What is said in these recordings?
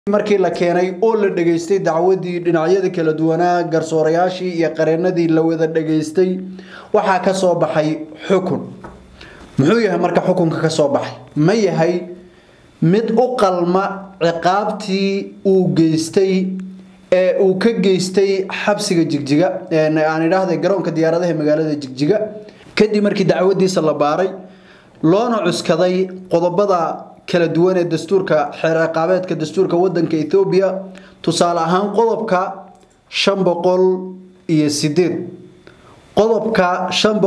markii la keenay oo la dhageystay dacwadii dhinacyada kala duwanaa garsoorayaashii iyo qareenadii la wada dhageystay waxaa ka soo baxay xukun muxuu yahay marka xukunka ka soo baxay ma yahay mid u qalma ciqaabtii uu geystay ee uu ka geystay xabsiga jigjiga aan idhaahday garoonka diyaaradaha magaalada jigjiga kadib markii dacwadiisa la baaray loona cuskaday qodobada kala duwan ee dastuurka xeer ciqaabeedka dastuurka wadanka Ethiopia tusaale ahaan qodobka 500 iyo 8 qodobka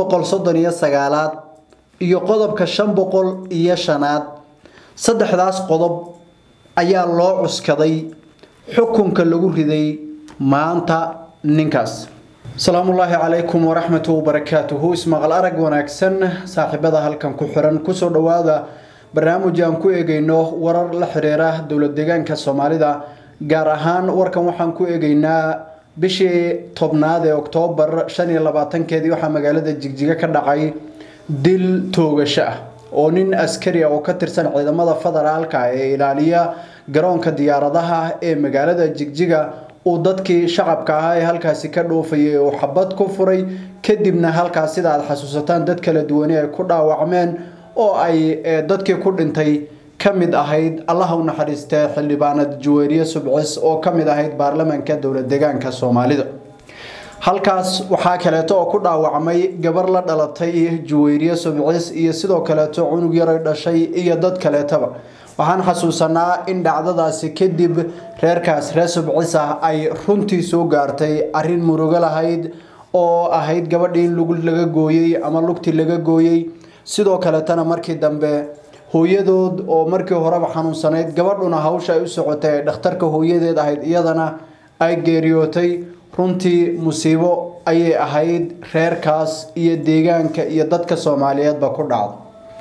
539 iyo qodobka 500 iyo 5 saddexdaas qodob ayaa loo cuskaday xukunka lagu riday maanta ninkaas salaamullaahi calaykum waraxmatu wabarakaatuhu ismaqal arag wanaagsan saaxiibada halkan ku xiran kusoo dhowaada barnaamij aan ku eegayno warar la xiriira dowlad deegaanka soomaalida gaar ahaan warkan waxaan ku eegaynaa bishii tobnaad ee oktoobar shan iyo labaatankeedii waxaa magaalada jigjiga ka dhacay dil toogasho ah oo nin askari ah oo ka tirsan ciidamada federaalka ee ilaaliya garoonka diyaaradaha ee magaalada jigjiga uu dadkii shacabka ahaa ee halkaasi ka dhoofayay uu xabad ku furay kadibna halkaas sida aad xasuusataan dad kala duwani ay ku dhaawacmeen oo ay dadkii ku dhintay ka mid ahayd allaha u naxariistee xildhibaanad juweeriye subcis oo ka mid ahayd baarlamaanka dowlad deegaanka soomaalida halkaas waxaa kaleeto oo ku dhaawacmay gabar la dhalatay juweyriye subcis iyo sidoo kaleeto cunug yaray dhashay iyo dad kaleetaba waxaan xasuusanaa in dhacdadaasi kadib reerkaas reer subcis ah ay runtii soo gaartay arin murugo lahayd oo ahayd gabadhii in lug laga gooyey ama lugtii laga gooyey sidoo kaletana markii dambe hooyadood oo markii horeba xanuunsanayd gabadhuna hawsha ay u socotay ee dhakhtarka hooyadeed ahayd iyadana ay geeriyootay runtii musiibo ayay ahayd reerkaas iyo deegaanka iyo dadka soomaaliyeedba ku dhacda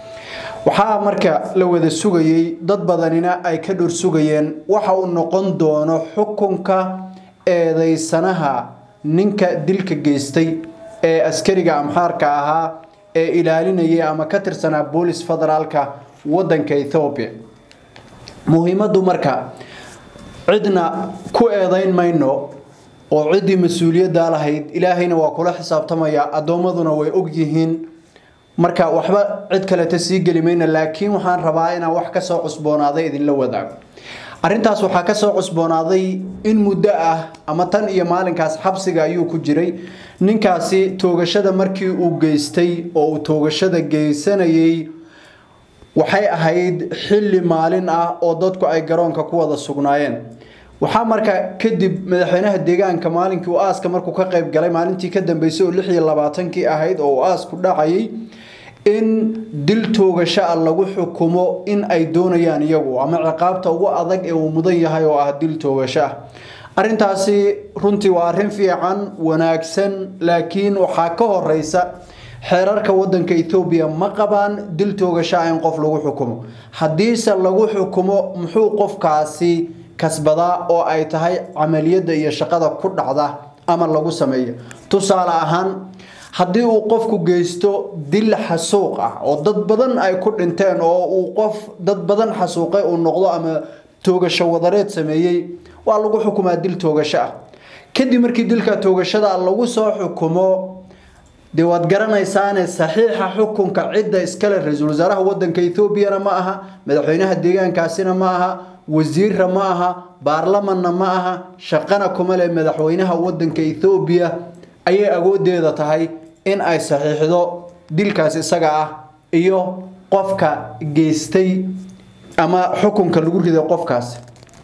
waxaa marka la wada sugayey dad badanina ay ka dhor sugayeen waxa uu noqon doono xukunka eedeysanaha ninka dilka geystay ee askariga amxaarka ahaa ee ilaalinayay ama ka tirsanaa boolis federaalka wadanka Ethiopia muhiimadu marka cidna ku eedayn mayno oo cidii mas'uuliyadda lahayd ilaahayna waa kula xisaabtamaya adoomaduna way og yihiin marka waxba cid kale ta sii gali mayna laakiin waxaan rabaa inaan wax ka soo cusboonaaday idinla wadaago arrintaas waxaa ka soo cusboonaaday in muddo ah ama tan iyo maalinkaas xabsiga ayuu ku jiray ninkaasi toogashada markii uu geystay oo uu toogashada geysanayay waxay ahayd xilli maalin ah oo dadku ay garoonka ku wada sugnaayeen waxaa marka kadib madaxweynaha deegaanka maalinkii uu aaska markuu ka qayb galay maalintii ka dambeysay oo lix iyo labaatankii ahayd oo uu aasku dhacayay in dil toogasho ah lagu xukumo in ay doonayaan iyagu ama ciqaabta ugu adag ee uu mudan yahay oo ah dil toogasho ah arrintaasi runtii waa arrin fiican wanaagsan laakiin waxaa ka horeysa xeerarka wadanka Ethiopia ma qabaan dil toogasho in qof lagu xukumo hadiise lagu xukumo muxuu qofkaasi kasbadaa oo ay tahay camaliyada iyo shaqada ku dhacda ama lagu sameeyo tusaale ahaan haddii uu qofku geysto dil xasuuq ah oo dad badan ay ku dhinteen oo uu qof dad badan xasuuqay uu noqdo ama toogasho wadareed sameeyey waa lagu xukumaa dil toogasho ah kadib markii dilka toogashada lagu soo xukumo dee waad garanaysaane saxiixa xukunka cidda iskale ra-iisul wasaaraha wadanka ethoobiana ma aha madaxweynaha deegaankaasina ma aha wasiirra ma aha baarlamanna ma aha shaqana kuma leh madaxweynaha wadanka ethoobiya ayay awoodeeda tahay in ay saxiixdo dilkaas isaga ah iyo qofka geystay ama xukunka lagu riday qofkaas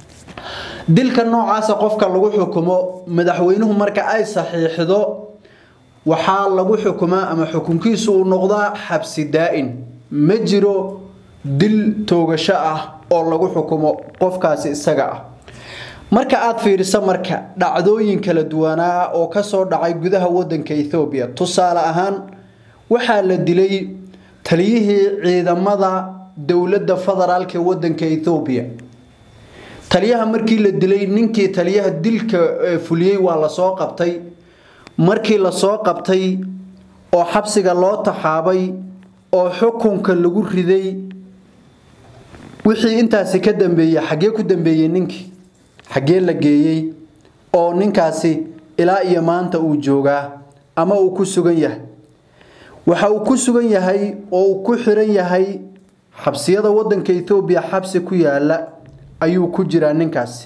dilka noocaasa qofka lagu xukumo madaxweynuhu marka ay saxiixdo waxaa lagu xukumaa ama xukunkiisu uu noqdaa xabsi daa'in ma jiro dil toogasho ah oo lagu xukumo qofkaasi isaga ah marka aad fiiriso marka dhacdooyin kala duwanaa oo kasoo dhacay gudaha wadanka Ethiopia tusaale ahaan waxaa la dilay taliyihii ciidamada dowladda federaalka ee wadanka Ethiopia taliyaha markii la dilay ninkii taliyaha dilka fuliyay waa la soo qabtay markii la soo qabtay oo xabsiga loo taxaabay oo xukunka lagu riday wixii intaasi ka dambeeyay xagee ku dambeeyay ninkii xaggee la geeyey oo ninkaasi ilaa iyo maanta uu joogaa ama uu ku sugan yahay waxa uu ku sugan yahay oo uu ku xiran yahay xabsiyada wadanka ethoobiya xabsi ku yaala ayuu ku jiraa ninkaasi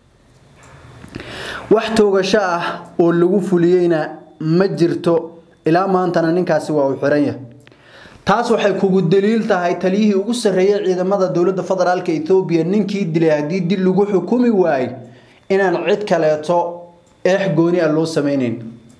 wax toogasho ah oo lagu fuliyeyna ma jirto ilaa maantana ninkaasi waa uu xiran yahay taas waxay kugu daliil tahay taliyihii ugu sarreeyay ciidamada dowladda federaalk ethoobiya ninkii dilay haddii dil lagu xukumi waayey inaan cid kaleeto eex gooni ah loo sameyneyn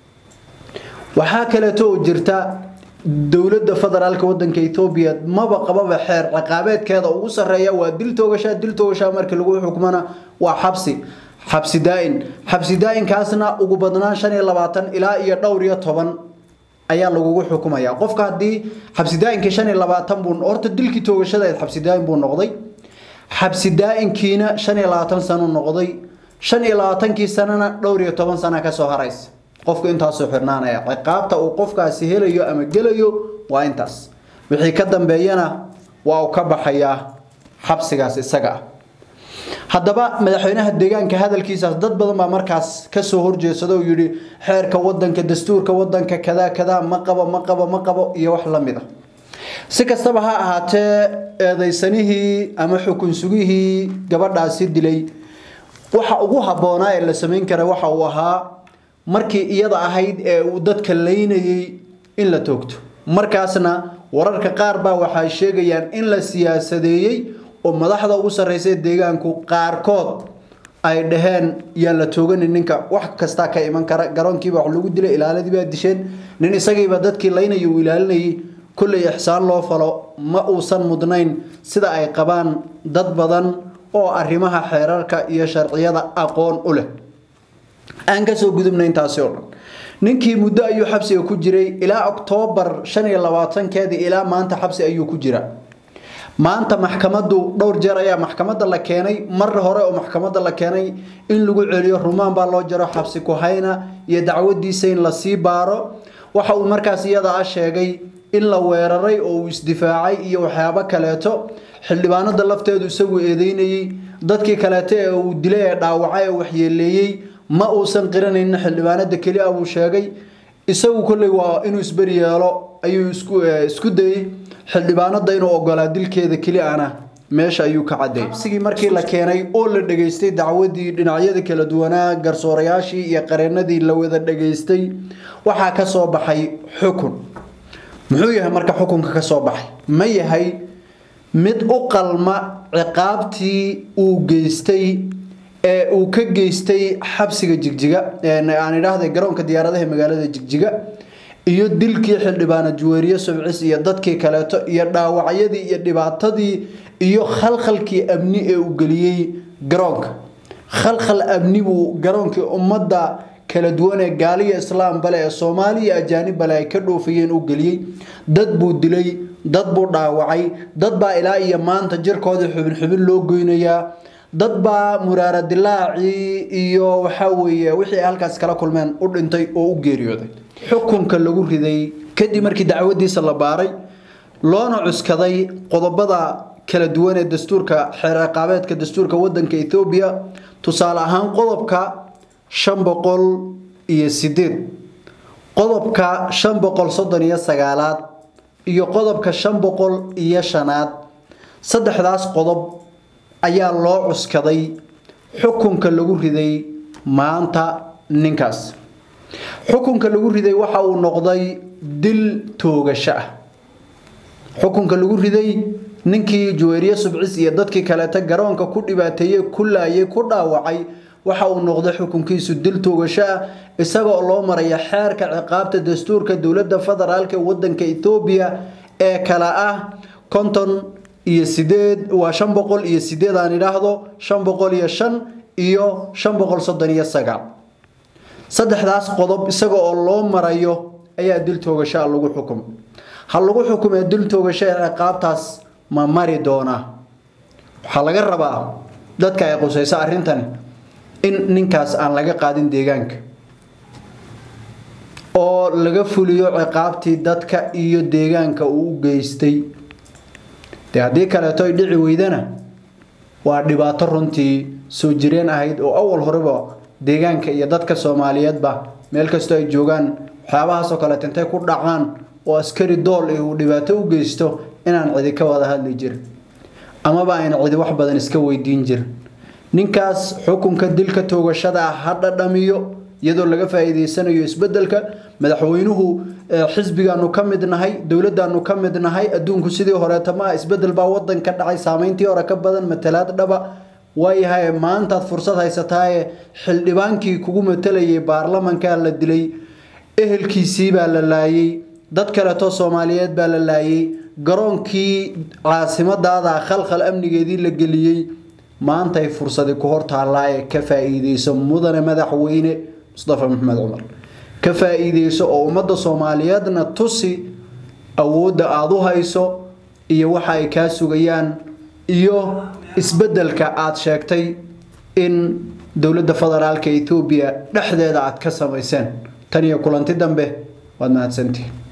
waxaa kaleeto oo jirta dowladda federaalk wadanka ethoobiya maba qababa xeer ciqaabeedkeeda ugu sarreeya waa dil toogashaa dil toogashaa markii lagu xukmana waa xabsi xabsi daa-in xabsi daa-inkaasna ugu badnaan shan iyo labaatan ilaa iyo dhowr iyo toban ayaa lagugu xukumaya qofka haddii xabsi daa-inkii shan iyo labaatan buu horta dilkii toogashada xabsi daa-in buu noqday xabsi daa-inkiina shan iyo labaatan sano noqday shan iyo labaatankii sanana dhowr iyo toban sana kasoo haraysa qofku intaasoo xirnaanaya ciqaabta uu qofkaasi helayo ama gelayo waa intaas wixii ka dambeeyana waa uu ka baxayaa xabsigaas isaga ah haddaba madaxweynaha deegaanka hadalkiisaas dad badan baa markaas kasoo horjeedsada oo yidhi xeerka wadanka dastuurka wadanka kadaa kadaa ma qabo ma qabo ma qabo iyo wax la mid a si kastaba ha ahaatee eedaysanihii ama xukun sugihii gabadhaasi dilay waxa ugu habboonaa ee la samayn kara waxa uu ahaa markii iyada ahayd ee uu dadka laynayay in la toogto markaasna wararka qaar baa waxay sheegayaan in la siyaasadeeyey oo madaxda ugu sarreysa deegaanku qaarkood ay dhaheen yaan la tooganin ninka wax kastaa ka iman kara garoonkiiba wax lagu dilay ilaaladiibaa disheen nin isagiiba dadkii laynaya uu ilaalinayay kolley ixsaan loo falo ma uusan mudnayn sida ay qabaan dad badan oo arrimaha xeerarka iyo sharciyada aqoon u leh aan kasoo gudubna intaasi oo dhan ninkii muddo ayuu xabsiga ku jiray ilaa oktoobar shan iyo labaatankeedii ilaa maanta xabsi ayuu ku jira maanta maxkamadu dhowr jeer ayaa maxkamada la keenay mar hore oo maxkamada la keenay in lagu celiyo rumaan baa loo jaro xabsi ku hayna iyo dacwadiisa in lasii baaro waxa uu markaas iyada ah sheegay in la weeraray oo uu isdifaacay iyo waxyaabo kaleeto xildhibaanada lafteedu isagu eedeynayey dadkii kaleeto ee uu dilay ee dhaawacay ee waxyeeleeyey ma uusan qiranaynin xildhibaanada keli a buu sheegay isagu kolley waa inuu isberi yeelo ayuu isku dayey xildhibaanada inuu ogolaa dilkeeda keli ana meesha ayuu ka cadeeyay xabsigii markii la keenay oo la dhageystay dacwadii dhinacyada kala duwanaa garsoorayaashii iyo qareenadii la wada dhageystay waxaa ka soo baxay xukun muxuu yahay marka xukunka ka soo baxay ma yahay mid u qalma ciqaabtii uu geystay ee uu ka geystay xabsiga jigjiga aan idhaahday garoonka diyaaradaha magaalada jigjiga iyo dilkii xildhibaana juweeriye subcis iyo dadkii kaleeto iyo dhaawacyadii iyo dhibaatadii iyo khalkhalkii amni ee uu geliyey garoonka khalkhal amni buu garoonkii ummadda kala duwan ee gaaliya islaam bale ee soomaaliya ajaanib bale ay ka dhoofayeen uu geliyey dad buu dilay dad buu dhaawacay dad baa ilaa iyo maanta jirkoodii xubin xubin loo goynayaa dad baa muraara dilaacii iyo waxaa weeye wixii ay halkaas kala kulmeen u dhintay oo u geeriyooday xukunka lagu riday kadib markii dacwadiisa la baaray loona cuskaday qodobada kala duwan ee dastuurka xeer ciqaabeedka dastuurka wadanka ethoobiya tusaale ahaan qodobka shan boqol iyo sideed qodobka shan boqol soddon iyo sagaalaad iyo qodobka shan boqol iyo shanaad saddexdaas qodob ayaa loo cuskaday xukunka lagu riday maanta ninkaas xukunka lagu riday waxa uu noqday dil toogasho ah xukunka lagu riday ninkii juweeriye subcis iyo dadkii kaleeta garoonka ku dhibaateeyey ku laayay ku dhaawacay waxa uu noqday xukunkiisu dil toogasho ah isagoo loo maraya xeerka ciqaabta dastuurka dowladda federaalk ee wadanka ethoobiya ee kale ah konton iyo sideed waa shan boqol iyo sideed aan idhaahdo shan boqol iyo shan iyo shan boqol soddon iyo sagaal saddexdaas qodob isaga oo loo marayo ayaa dil toogashaa lagu xukumay ha lagu xukumee dil toogasho ee ciqaabtaas ma mari doonaa waxaa laga rabaa dadka ay qusayso arrintani in ninkaas aan laga qaadin deegaanka oo laga fuliyo ciqaabtii dadka iyo deegaanka uu u geystay dee haddii kaleeto ay dhici weydana waa dhibaato runtii soo jireen ahayd oo awal horeba deegaanka iyo dadka soomaaliyeedba meel kastoo ay joogaan waxyaabahaasoo kaleet intay ku dhacaan oo askari dool uu dhibaato u geysto inaan cidi ka wada hadli jirin amaba ayna cidi wax badan iska weydiin jirin ninkaas xukunka dilka toogashada ah ha dhadhamiyo iyadoo laga faa'iideysanayo isbedelka madaxweynuhu xisbigaanu ka mid nahay dowladaanu ka mid nahay adduunku sidii horeeta ma isbedel baa wadan ka dhacay saameyntii hore ka badan matalaad dhaba waayahay maantaad fursad haysataaye xildhibaankii kugu matalayay baarlamankaa la dilay ehelkiisii baa la laayay dad kaleetoo soomaaliyeed baa la laayay garoonkii caasimadaada khalkhal amnigeedii la geliyey maantay fursadi ku hortaallaa ee ka faa'iideyso mudane madaxweyne mustafa maxamed cumar ka faa'iideyso oo ummadda soomaaliyeedna tusi awoodda aada u hayso iyo waxa ay kaa sugayaan iyo isbedelka aada sheegtay in dowladda federaalka ethoobiya dhexdeeda aada ka samayseen tan iyo kulanti dambe waad mahadsantihin